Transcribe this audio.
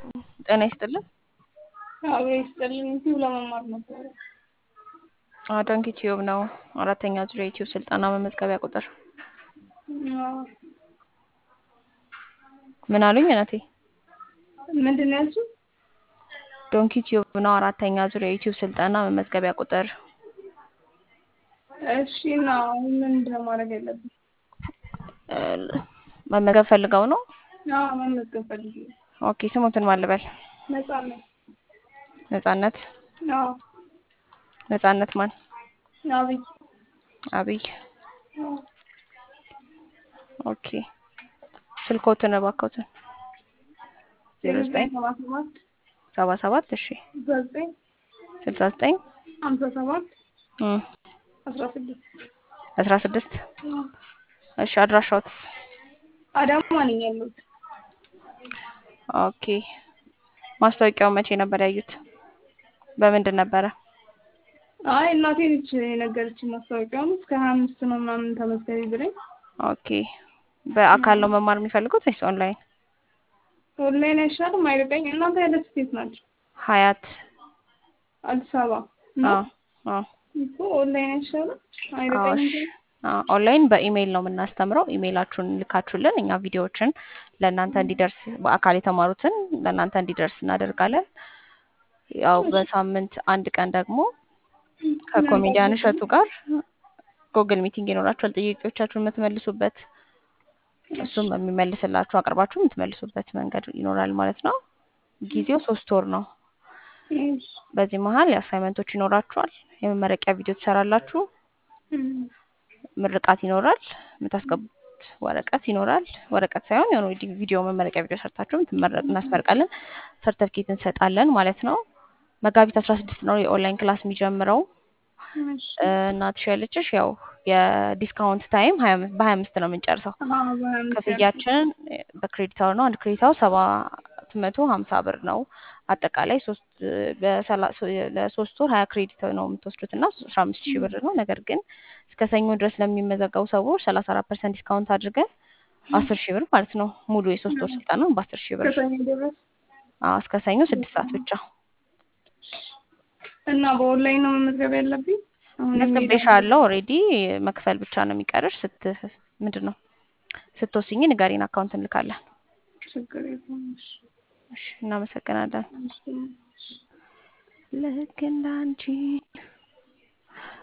ጤና ይስጥልን። አብሮ ይስጥልኝ። ዩቲዩብ ለመማር ነበረ። ዶንኪ ቲዩብ ነው። አራተኛ ዙር የዩቲዩብ ስልጠና መመዝገቢያ ቁጥር አዎ። ምን አሉኝ እናቴ? ምንድን ነው ያልሽው? ዶንኪ ቲዩብ ነው። አራተኛ ዙር የዩቲዩብ ስልጠና መመዝገቢያ ቁጥር እሺ እና አሁን ምንድን ነው ማድረግ ያለብኝ? እ፣ መመዝገብ ፈልገው ነው። አዎ መመዝገብ ፈልጌ ነው። ኦኬ ስሙትን ማን ልበል? ነፃነት። ነጻነት አዎ ነጻነት ማን? አብይ። አብይ አዎ። ኦኬ ስልኮትን እባክዎትን ዜሮ ዘጠኝ ሰባ ሰባት ሰባ ሰባት እሺ ስልሳ ዘጠኝ ስልሳ ዘጠኝ ሀምሳ ሰባት እም፣ አስራ ስድስት አስራ ስድስት አዎ። እሺ አድራሻዎት? አዳማ ነኝ ያለሁት። ኦኬ ማስታወቂያው መቼ ነበር ያዩት? በምንድን ነበረ? አይ እናቴ ነች የነገረችኝ ማስታወቂያውን እስከ ሀያ አምስት ነው ምናምን ተመዝገቢ ብለኝ ኦኬ በአካል ነው መማር የሚፈልጉት ወይስ ኦንላይን? ኦንላይን አይሻልም? አይርቀኝ። እናንተ ያለ ስቴት ናቸው? ሀያት አዲስ አበባ ነው አዎ አዎ እኮ ኦንላይን አይሻልም? አዎ አይርቀኝም? እሺ አዎ ኦንላይን በኢሜይል ነው የምናስተምረው። ኢሜይላችሁን ልካችሁልን እኛ ቪዲዮዎችን ለእናንተ እንዲደርስ በአካል የተማሩትን ለእናንተ እንዲደርስ እናደርጋለን። ያው በሳምንት አንድ ቀን ደግሞ ከኮሜዲያን እሸቱ ጋር ጉግል ሚቲንግ ይኖራችኋል። ጥያቄዎቻችሁን የምትመልሱበት እሱም የሚመልስላችሁ አቅርባችሁ የምትመልሱበት መንገድ ይኖራል ማለት ነው። ጊዜው ሶስት ወር ነው። እሺ። በዚህ መሀል የአሳይመንቶች ይኖራችኋል። የመመረቂያ ቪዲዮ ትሰራላችሁ። እም፣ ምርቃት ይኖራል። የምታስገቡት ወረቀት ይኖራል። ወረቀት ሳይሆን የሆነ ቪዲዮ መመረቂያ ቪዲዮ ሰርታችሁ የምትመረቅ እናስመርቃለን። ሰርተፍኬት እንሰጣለን ማለት ነው። መጋቢት አስራ ስድስት ነው የኦንላይን ክላስ የሚጀምረው። እሺ። እ፣ እናትሽ ያለችሽ ያው የዲስካውንት ታይም ሀያ አምስት በሀያ አምስት ነው የምንጨርሰው። አዎ በሀያ አምስት ክፍያችን በክሬዲት አወር ነው። አንድ ክሬዲት አወር ሰባት መቶ ሀምሳ ብር ነው። አጠቃላይ ሶስት በሰላ- ለሶስት ወር ሀያ ክሬዲት ነው የምትወስዱት እና አስራ አምስት ሺህ ብር ነው። ነገር ግን እስከ ሰኞ ድረስ ለሚመዘገቡ ሰዎች ሰላሳ አራት ፐርሰንት ዲስካውንት አድርገን አስር ሺህ ብር ማለት ነው። ሙሉ የሶስት ወር ስልጠና በአስር ሺህ ብር ከሰኞ ድረስ አዎ፣ እስከ ሰኞ ስድስት ሰዓት ብቻ እና በኦንላይን ነው መመዝገብ ያለብኝ? አሁን መዝግቤሻለሁ። ኦልሬዲ መክፈል ብቻ ነው የሚቀርሽ። ስት ምንድን ነው ስትወስኝ ንገሪን፣ አካውንት እንልካለን። ችግር የለውም። እሺ። እሺ፣ እናመሰግናለን። እሺ። ልክ እንዳንቺ